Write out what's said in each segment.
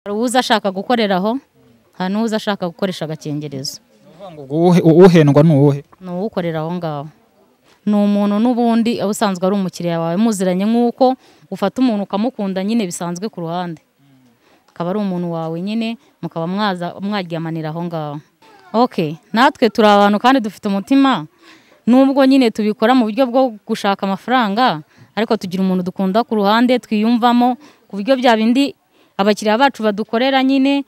hari uwuza ashaka gukorera aho hari n'uwuza ashaka gukoresha agakingirizo uhendwa ni uwuhe ni uwukorera aho ngaho ni umuntu n'ubundi aho usanzwe ari umukiriya wawe muziranye nk'uko ufata umuntu ukamukunda nyine bisanzwe ku ruhande akaba ari umuntu wawe nyine mukaba mwaza mwaryamanira aho ngaho oke natwe turi abantu kandi dufite umutima nubwo nyine tubikora mu buryo bwo gushaka amafaranga ariko tugira umuntu dukunda ku ruhande twiyumvamo ku buryo bya bindi abakiriya bacu badukorera nyine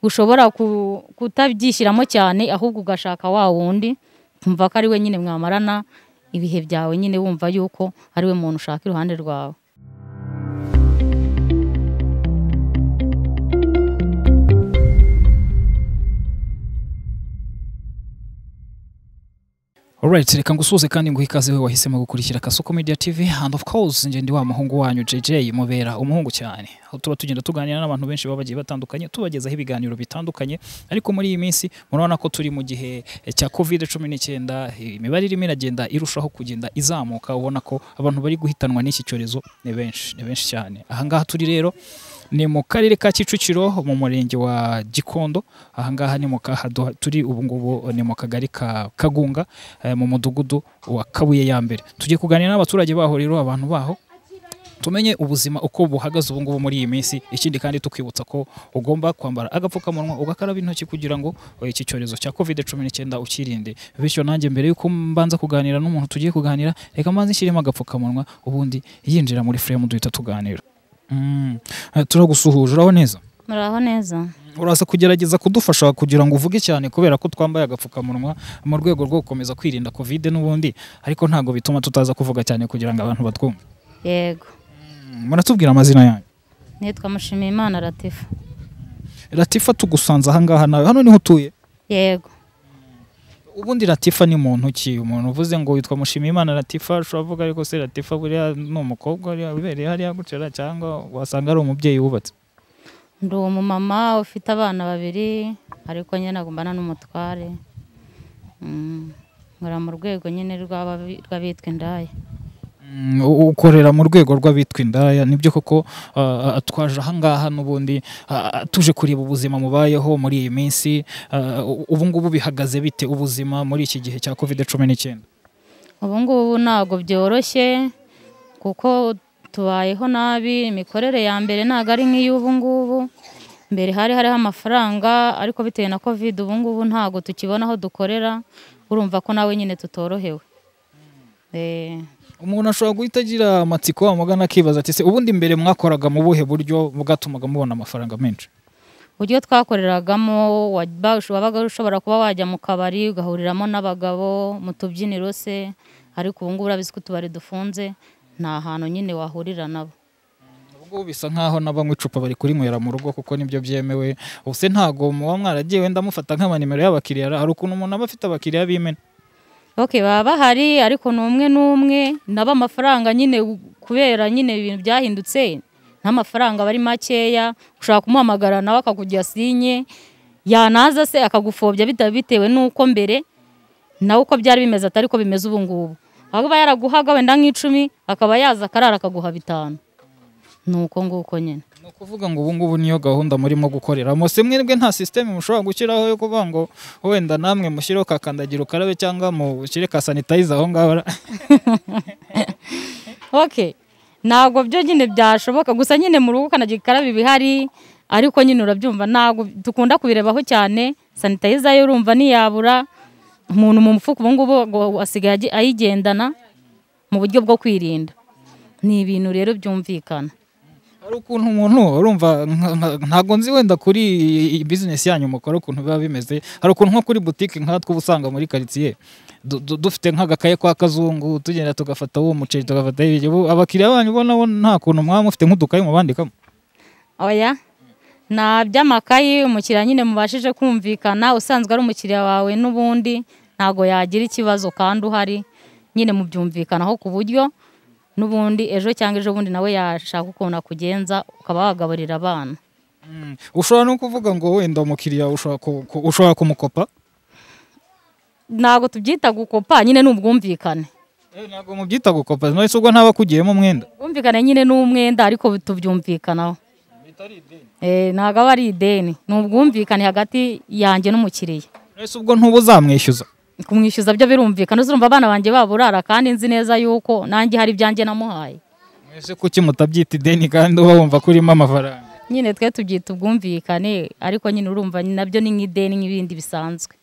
ushobora ku- kutabyishyiramo cyane ahubwo ugashaka wa wundi ukumva ko ari we nyine mwamarana ibihe byawe nyine wumva yuko ari we muntu ushaka iruhande rwawe Alright, reka ngusuze kandi nguhe ikaze we wahisemo gukurikira Kasuku Media TV and of course nje ndi wa muhungu wanyu JJ mubera umuhungu cyane. Aho tuba tugenda tuganira n'abantu benshi baba bagiye batandukanye tubagezaho ibiganiro bitandukanye ariko muri iyi minsi murabona ko turi mu gihe eh, cya COVID 19 imibare irimo iragenda irushaho kugenda izamuka ubona ko abantu bari guhitanwa n'iki cyorezo ni benshi ni benshi cyane. Aha ngaha turi rero ni mu karere ka Kicukiro mu murenge wa Gikondo aha ngaha ni mu kaha duha- turi ubu ngubu ni mu kagari ka Kagunga eh, mu mudugudu wa Kabuye ya mbere tugiye kuganira n'abaturage baho rero abantu baho tumenye ubuzima uko buhagaze ubu ngubu muri iyi minsi ikindi kandi tukwibutsa ko ugomba kwambara agapfukamunwa ugakaraba intoki kugira ngo eh, iki cyorezo cya covid cumi n'icyenda ukirinde bityo nanjye mbere y'uko mbanza kuganira n'umuntu tugiye kuganira reka mbanze nshyiremo agapfukamunwa ubundi yinjira muri frame duhita tuganira Mm. Eh, turagusuhuje uraho neza muraho neza uraza kugerageza kudufasha kugira ngo uvuge cyane kubera ko twambaye agapfukamunwa mu rwego rwo gukomeza kwirinda covid n'ubundi ariko ntabwo bituma tutaza kuvuga cyane kugira ngo abantu batwumve yego Mm, muratubwira amazina yanyu nitwa mushimiyimana latifa latifa tugusanze ahangaha nawe hano niho utuye yego ubundi latifa ni muntu ki umuntu uvuze ngo witwa mushimiyimana latifa ushobora kuvuga ariko se latifa buriya ni umukobwa uriya wibereye hariya gucera cyangwa wasanga ari umubyeyi wubatse ndi umumama ufite abana babiri ariko nyine agumbana n'umutware Mm, nkora mu rwego nyine rw'ababi- rw'abitwa indaya Mm, u- ukorera mu rwego rw'abitwa indaya nibyo koko ah, ah, twaje ahangaha n'ubundi ah, ah, tuje kureba ubuzima mubayeho muri iyi minsi ah, u- ubu ngubu bihagaze bite ubuzima muri iki gihe cya covid cumi n'icyenda ubu ngubu ntabwo byoroshye kuko tubayeho nabi imikorere ya mbere ntabwo ari nk'iy'ubu ngubu mbere hari hariho amafaranga ariko bitewe na kovide ubu ngubu ntabwo tukibona aho dukorera urumva ko nawe nyine tutorohewe Eh, umuntu ashobora guhita agira amatsiko amagana akibaza ati se ubundi mbere mwakoraga mu buhe buryo bwatumaga mubona amafaranga menshi uburyo twakoreragamo waba- wabaga ushobora kuba wajya mu kabari ugahuriramo n'abagabo mu tubyiniro se ariko ubu ngubu urabizi ko utubari dufunze nta hantu nyine wahurira nabo Ubu ngubu bisa nk'aho n'abanywa icupa bari kurinywera mu rugo kuko nibyo byemewe ubuse ntabwo muba mwaragiye wenda mufata nk'amanimero y'abakiriya hari ukuntu umuntu aba afite abakiriya b'imena Ok baba bahari ariko ni umwe n'umwe nabo amafaranga nyine u- kubera nyine ibintu byahindutse n'amafaranga aba ari makeya ushobora kumuhamagara nawe akakugira sinye yanaza se akagupfobya bita- bitewe n'uko mbere nawe uko byari bimeze atari ko bimeze ubu ngubu aho aba yaraguhaga wenda nk'icumi akaba yaza akarara akaguha bitanu ni uko nguko nyine ni ukuvuga ngo ubu ngubu niyo gahunda murimo gukoreramo se mwebwe nta sisiteme mushobora gushyiraho yo kuvuga ngo wenda namwe mushireho ka kandagira ukarabe cyangwa mushyire ka sanitayiza aho ngaho ok ntabwo byo nyine byashoboka gusa nyine mu rugo ukanagira ikarabe ibihari ariko nyine urabyumva ntabwo dukunda kubirebaho cyane sanitayiza yo urumva ntiyabura umuntu mu mufuka ubu ngubu ngo asigaye agi- ayigendana mu buryo bwo kwirinda ni ibintu rero byumvikana hari ukuntu umuntu urumva nka- nka- ntabwo nzi wenda kuri iyi bizinesi yanyu mukora ukuntu biba bimeze hari ukuntu nko kuri butike nkatwe uba usanga muri karitsiye du- du- dufite nk'agakaye kwa kazungu tugenda tugafata uwo muceri tugafata ibyo Ubu abakiriya banyu bo nabo nta kuntu mwaba mufite nk'udukayi mubandikamo oya nta by'amakayi umukiriya nyine mubashije kumvikana usanzwe ari umukiriya wawe n'ubundi ntabwo yagira ikibazo kandi uhari nyine mubyumvikanaho ku buryo n'ubundi ejo cyangwa ejo bundi nawe yashaka ukuntu akugenza ukaba wagaburira abana Mm. ushobora no kuvuga ngo wenda umukiriya ushobora ku- ku- ushobora kumukopa ntabwo tubyita gukopa nyine ni ubwumvikane Eh, ntabwo mubyita gukopa none se ubwo ntaba akugiyemo umwenda ubwumvikane nyine ni umwenda ariko tubyumvikanaho Eh, ntabwo aba ari ideni ni ubwumvikane hagati yanjye n'umukiriya ese ubwo ntuba uzamwishyuza kumwishyuza byo birumvikana uzumva abana banjye baburara kandi nzi neza yuko nanjye hari ibyanjye namuhaye mwese kuki mutabyita ideni kandi uba wumva ko urimo amafaranga nyine twe tubyita ubwumvikane ariko nyine urumva nabyo ni nk'ideni nk'ibindi bisanzwe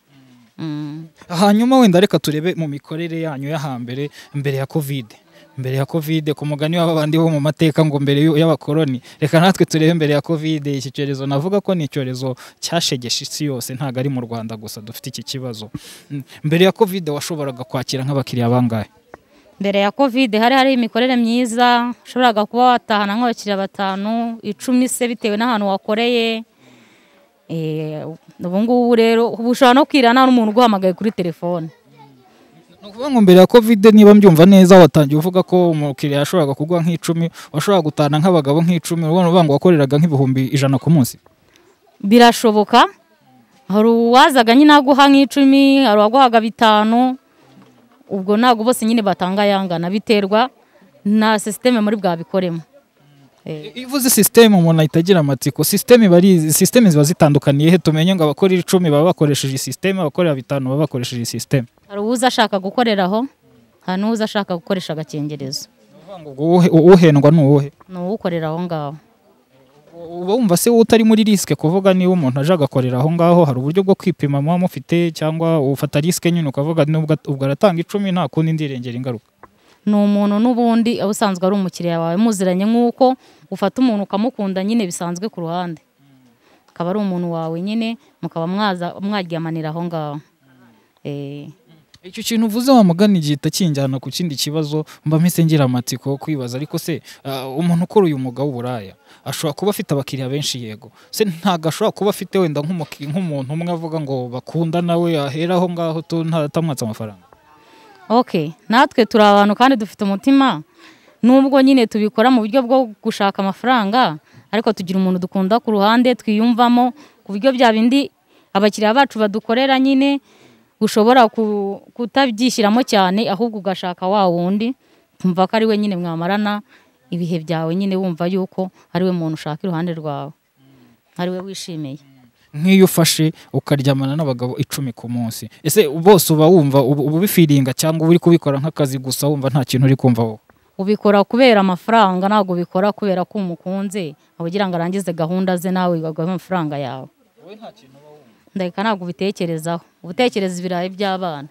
Mm. hanyuma wenda reka turebe mu mikorere yanyu ya hambere mbere ya kovide mbere ya kovide ku mugani w'aba bandi bo mu mateka ngo mbere y'u- y'abakoroni reka natwe turebe mbere ya kovide iki cyorezo navuga ko ni icyorezo cyashegeshe isi yose ntabwo ari mu rwanda gusa dufite iki kibazo Mm. mbere ya kovide washoboraga kwakira nk'abakiriya bangahe mbere ya kovide hari hari imikorere myiza ushoboraga kuba watahana nk'abakiriya batanu icumi se bitewe n'ahantu wakoreye Eh, ubu ngubu rero ubu ushobora no kwirana n'umuntu uguhamagaye kuri telefone ni ukuvuga ngo mbere ya kovide niba mbyumva neza watangiye uvuga ko umukiriya yashoboraga kugwa nk'icumi washoboraga gutana nk'abagabo nk'icumi urabona uvuga ngo wakoreraga nk'ibihumbi ijana ku munsi birashoboka hari uwazaga nyine aguha nk'icumi hari uwaguhaga bitanu ubwo ntabwo bose nyine batanga ayangana biterwa na sisiteme muri bwabikoremo Eh. iyo uvuze sisiteme umuntu ahita agira amatsiko sisiteme iba ari sisiteme ziba zitandukaniye he tumenye ngo abakora icumi baba bakoresheje sisiteme abakorera bitanu baba bakoresheje sisiteme hari uwuza ashaka gukorera aho hari n'uwuza ashaka gukoresha agakingirizo Uvuga ngo uwuhe- uwuhendwa ni uwuhe ni uwukorera aho ngaho uba wumva se wowe utari muri risike kuvuga niba umuntu aje agakorera aho ngaho hari uburyo bwo kwipima muba mufite cyangwa ufata risike nyine ukavuga nubwo ubwo aratanga icumi nta kundi ndirengera ingaruka ni umuntu n'ubundi aba usanzwe ari umukiriya wawe muziranye nk'uko ufata umuntu ukamukunda nyine bisanzwe ku ruhande akaba ari umuntu wawe nyine mukaba mwaza mwaryamanira aho ngaho Eh. icyo kintu uvuze wa mugani gihita kinjyana ku kindi kibazo mba mpise ngira amatsiko yo kwibaza ariko se ah, umuntu ukora uyu mwuga w'uburaya ashobora kuba afite abakiriya benshi yego se ntabwo ashobora kuba afite wenda nk'umuki- nk'umuntu umwe avuga ngo bakunda nawe ahera aho ngaho tu- nta- atamwatse amafaranga ok natwe turi abantu kandi dufite umutima nubwo nyine tubikora mu buryo bwo gushaka amafaranga ariko tugira umuntu dukunda ku ruhande twiyumvamo ku buryo bya bindi abakiriya bacu badukorera nyine ushobora ku- kutabyishyiramo cyane ahubwo ugashaka wa wundi ukumva ko ari we nyine mwamarana ibihe byawe nyine wumva yuko ari we muntu ushaka iruhande rwawe ari we wishimiye nk'iyo ufashe ukaryamana n'abagabo icumi ku munsi ese bose uba wumva uba uba ubifiringa cyangwa uba uri kubikora nk'akazi gusa wumva nta kintu uri kumva wowe ubikora kubera amafaranga ntabwo ubikora kubera ko umukunze aba ugira ngo arangize gahunda ze nawe bagahe amafaranga yawe ndahita ntabwo ubitekerezaho uba utekereza ibirayi by'abana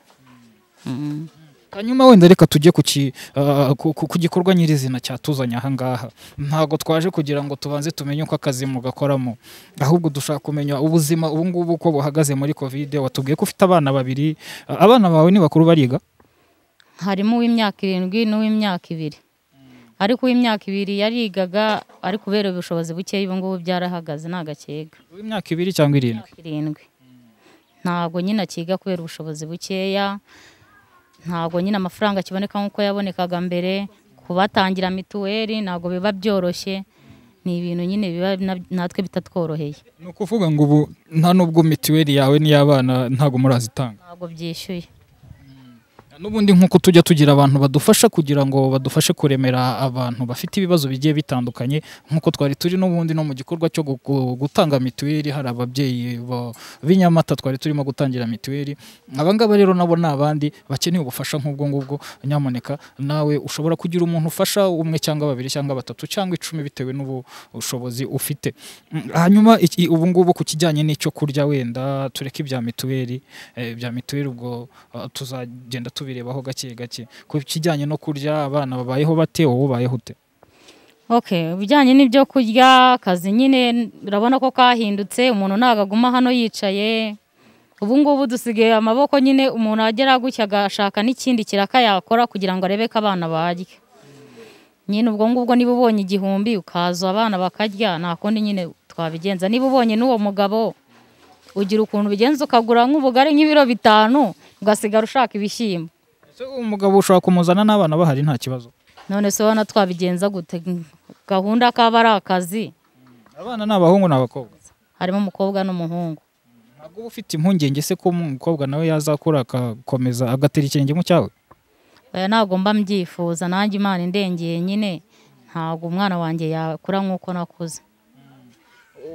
Mm. hanyuma wenda reka tujye ku, ki, ah, ku, ku, ku gikorwa nyirizina cyatuzanye aha ngaha ntabwo twaje kugira ngo tubanze tumenye uko akazi mugakoramo ahubwo dushaka kumenya ubuzima ubu ngubu uko buhagaze muri kovide watubwiye ko ufite abana babiri Ah, abana bawe ni bakuru bariga harimo uw'imyaka irindwi n'uw'imyaka ibiri ariko uw'imyaka ibiri yarigaga ari kubera ubushobozi bukeya ubu ngubu byarahagaze nta gakeka imyaka ibiri cyangwa irindwi imyaka irindwi ntabwo nyine akiga kubera ubushobozi bukeya ntabwo nyine amafaranga akiboneka nk'uko yabonekaga mbere kubatangira mituweli ntabwo biba byoroshye ni ibintu nyine biba na- natwe bitatworoheye ni ukuvuga ngo ubu nta n'ubwo mituweli yawe n'iy'abana ntabwo murazitanga ntabwo byishyuye n'ubundi nk'uko tujya tugira abantu badufasha kugira ngo badufashe kuremera abantu bafite ibibazo bigiye bitandukanye nk'uko twari turi n'ubundi no mu gikorwa cyo gu- gu- gutanga mituweli hari ababyeyi ba- b'i Nyamata twari turimo gutangira mituweli abangaba rero nabo ni abandi bakeneye ubufasha nk'ubwo ngubwo nyamuneka nawe ushobora kugira umuntu ufasha umwe cyangwa babiri cyangwa batatu cyangwa icumi bitewe n'ubushobozi ufite Mm, hanyuma iki- ubu ngubu ku kijyanye n'icyo kurya wenda tureke ibya mituweli eh, bya mituweli ubwo ah, tuzagenda tubirebaho gake gake ku kijyanye no kurya abana babayeho bate wowe ubayeho ute ok ibijyanye n'ibyo kurya akazi nyine urabona ko kahindutse umuntu ntabwo aguma hano yicaye ubu ngubu dusigaye amaboko nyine umuntu agera gutya agashaka n'ikindi kiraka yakora kugira ngo arebe ko abana barya nyine ubwo ngubwo niba ubonye igihumbi ukaza abana bakarya nta kundi nyine twabigenza niba ubonye n'uwo mugabo ugira ukuntu ubigenza ukagura nk'ubugari nk'ibiro bitanu ugasigara ushaka ibishyimbo Ese umugabo ushobora kumuzana n'abana bahari nta kibazo none se ubona twabigenza gute gahunda kaba ari akazi abana ni abahungu ni abakobwa harimo umukobwa n'umuhungu ntabwo uba ufite impungenge se ko umukobwa nawe yazakura agakomeza agatera ikirenge mu cyawe oya ntabwo mba mbyifuza nanjye imana indengeye nyine ntabwo umwana wanjye yakura nk'uko nakuze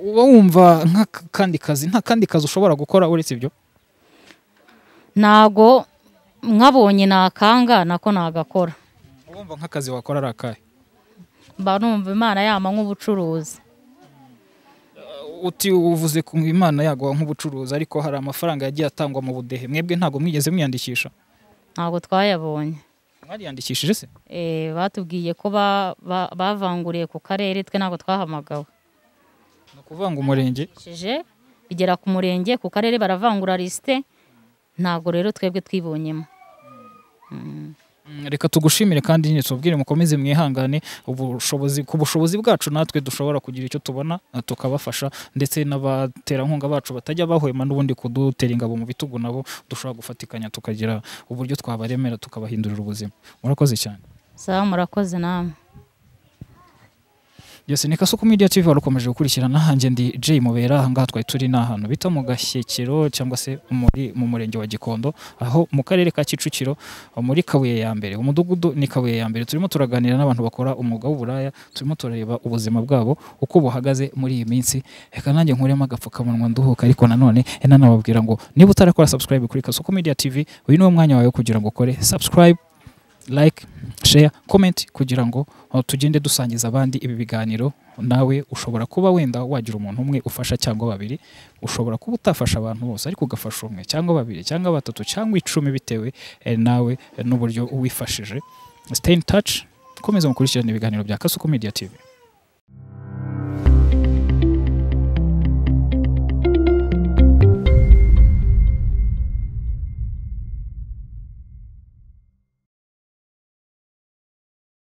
uba wumva nk'akandi kazi nta kandi kazi ushobora gukora uretse ibyo ntago mwabonye nakanga nako nagakora wumva nk'akazi wakora ari akahe mba numva imana yama nk'ubucuruzi uti uvuze ku imana yaguha nk'ubucuruzi ariko hari amafaranga yagiye atangwa mu budehe mwebwe ntabwo mwigeze mwiyandikisha ntabwo twayabonye mwariyandikishije se Eh, batubwiye ko ba- ba- bavanguriye ku karere twe ntabwo twahamagawe ni ukuvuga ngo umurenge Shije, bigera ku murenge ku karere baravangura lisite ntabwo rero twebwe twibonyemo Mm, reka tugushimire kandi nyine tubabwire mukomeze mwihangane ubushobozi ku bushobozi bwacu natwe dushobora kugira icyo tubona eh, tukabafasha ndetse n'abaterankunga bacu batajya bahwema n'ubundi kudutera ingabo mu bitugu nabo dushobora gufatikanya tukagira uburyo twabaremera tukabahindurira ubuzima murakoze cyane sawa murakoze namwe byose ni Kasuku Media TV wari ukomeje gukurikirana hanjye ndi Jay Mubera aha ngaha twari turi ni ahantu bita mu Gashyekero cyangwa se muri mu murenge wa Gikondo aho mu karere ka Kicukiro muri Kabuye ya mbere umudugudu ni Kabuye ya mbere turimo turaganira n'abantu bakora umwuga w'uburaya turimo turareba ubuzima bwabo uko buhagaze muri iyi minsi reka nanjye nkuremo agapfukamunwa nduhuka ariko nanone nanababwira ngo niba utarakora subscribe kuri Kasuku Media TV uyu ni wo mwanya wawe kugira ngo ukore subscribe like share comment kugira ngo uh, tugende dusangiza abandi ibi biganiro nawe ushobora kuba wenda wagira umuntu umwe ufasha cyangwa babiri ushobora kuba utafasha abantu bose ariko ugafasha umwe cyangwa babiri cyangwa batatu cyangwa icumi bitewe eh, nawe eh, n'uburyo wifashije stay in touch komeza mukurikirane ibiganiro bya Kasuku Media TV